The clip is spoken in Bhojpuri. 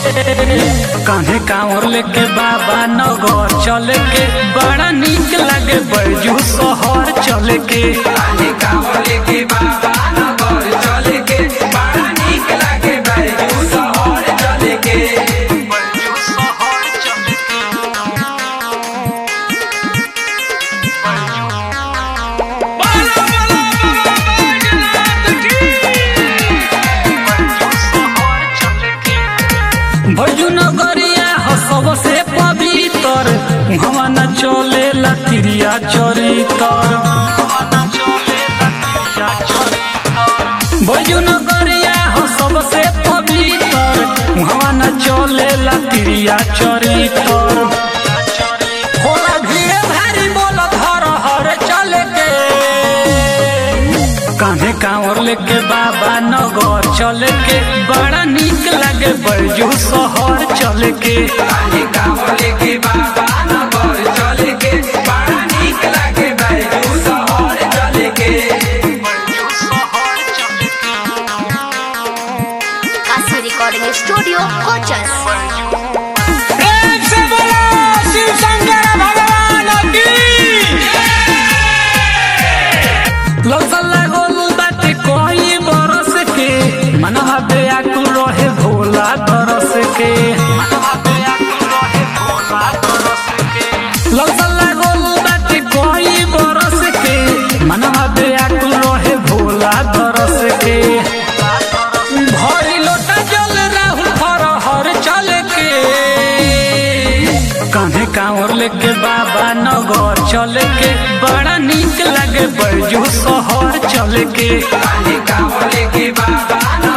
कान्हे कांवर लेके बाबा नगर चले के बड़ा निक लगे बैजू शहर चले के कान्हे कांवर लेके बाबा नगर चले के बड़ा नीक लागे बैजू शहर चले के बैजू नगरिया हो सबसे पवित्र हवा न चले लतिरिया चरितर बैजू नगरिया हो सबसे पवित्र हवा न चले लतिरिया चरितर होला भीड़ भारी बोल धर हर चले के कान्हे कांवर लेके बाबा नगर चले के बड़ा निक लगे बैजू शहर चले के कान्हे कांवर लेके बाबा नगर चले के बड़ा नीक लागे बैजू शहर चले के काशी रिकॉर्डिंग स्टूडियो कोचस लौसल लागल बाटे कोई बरस के मनवा बेआकुल रहे भोला तरस के लौसल लागल बाटे कोई बरस के मनवा बेआकुल रहे भोला तरस के भरी लोटा जल राहुल हर हर चल के कान्हे कांवर लेके बाबा नगर चले के बड़ा निक लगे बैजू शहर चले के कान्हे कांवर लेके बाबा